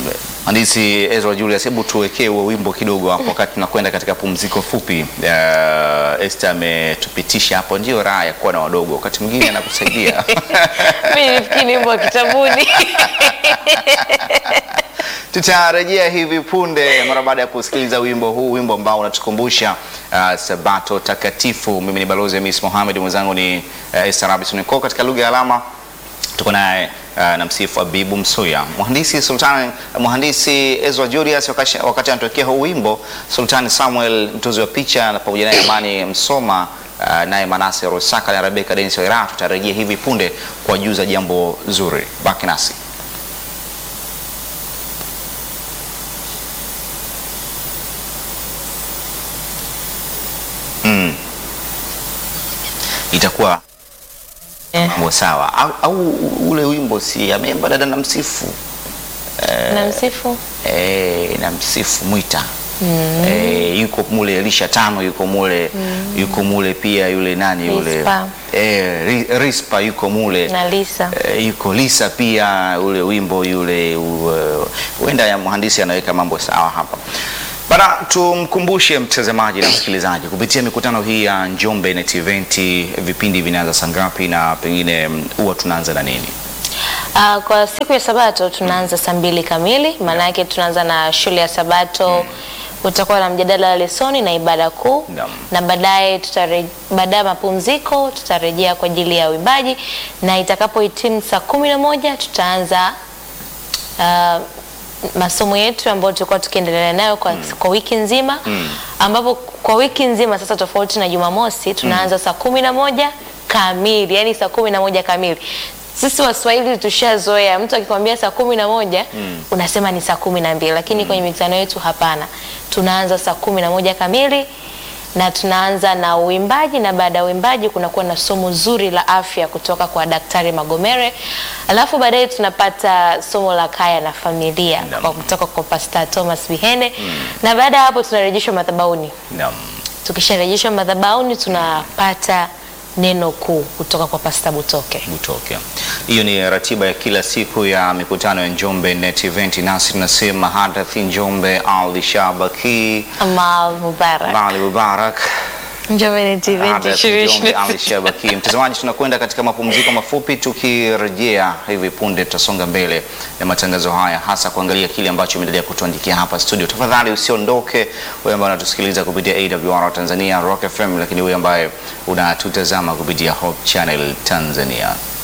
Mhandisi Ezra Julius, hebu tuwekee huo wimbo kidogo hapo wakati tunakwenda katika pumziko fupi. Uh, Esther ametupitisha hapo, ndio raha ya kuwa na wadogo, wakati mwingine anakusaidia Mimi nifikiri ni wimbo wa kitabuni. Tutarejea hivi punde mara baada ya kusikiliza wimbo huu, wimbo ambao unatukumbusha uh, Sabato takatifu. Mimi ni balozi Hamis Mohamed, mwenzangu ni uh, Esther Robinson Ko katika lugha ya alama tuko naye uh, na msifu Abibu Msuya, mhandisi Sultan, mhandisi Ezra Julius. Wakati, wakati anatokea huu wimbo, Sultan Samuel mtozi wa picha na pamoja naye Amani Msoma uh, naye Manase Rosaka na Rebeka Denis Waira. Tutarejea hivi punde kuwajuza jambo zuri, baki nasi. Mm. Itakuwa Eh, mambo sawa au, au ule wimbo si ameimba dada na msifu na msifu eh, na msifu Mwita eh, yuko mule Elisha tano yuko mule yuko mule pia yule nani yule Rispa. eh, Ri- Rispa yuko mule na Lisa. Eh, yuko Lisa pia ule wimbo yule u- huenda ya mhandisi anaweka mambo sawa hapa bana. Tumkumbushe mtazamaji na msikilizaji kupitia mikutano hii ya Njombe Net Event, vipindi vinaanza saa ngapi na pengine mm, huwa tunaanza na nini? Ah, kwa siku ya Sabato tunaanza saa mbili kamili, maana yake tunaanza na shule ya Sabato utakuwa na mjadala wa lesoni na ibada kuu Naam. na baadaye tutare- baada ya mapumziko tutarejea kwa ajili ya uimbaji na itakapohitimu saa kumi na moja tutaanza ah, masomo yetu ambayo tulikuwa tukiendelea nayo kwa, kwa wiki nzima ambapo kwa wiki nzima sasa tofauti na Jumamosi tunaanza saa kumi na moja kamili, yani saa kumi na moja kamili. Sisi Waswahili tushazoea mtu akikwambia saa kumi na moja unasema ni saa kumi na mbili lakini kwenye mikutano yetu hapana, tunaanza saa kumi na moja kamili na tunaanza na uimbaji na baada ya uimbaji kunakuwa na somo zuri la afya kutoka kwa Daktari Magomere, alafu baadaye tunapata somo la kaya na familia Naam. kwa kutoka kwa Pastor Thomas Bihene na baada ya hapo tunarejeshwa madhabahuni. Naam. Tukisharejeshwa madhabahuni tunapata neno kuu kutoka kwa Pastor Butoke. Butoke. Hiyo ni ratiba ya kila siku ya mikutano ya Njombe Net Event, nasi tunasema hadathi Njombe Ali Shabaki Amal Mubarak. Bali Mubarak Njombe TV Hadathi Njombe 2026. Ali Shabaki. Mtazamaji, tunakwenda katika mapumziko mafupi, tukirejea hivi punde tutasonga mbele na matangazo haya, hasa kuangalia kile ambacho imeendelea kutuandikia hapa studio. Tafadhali usiondoke, wewe ambaye unatusikiliza kupitia AWR Tanzania, Rock FM, lakini wewe ambaye unatutazama kupitia Hope Channel Tanzania.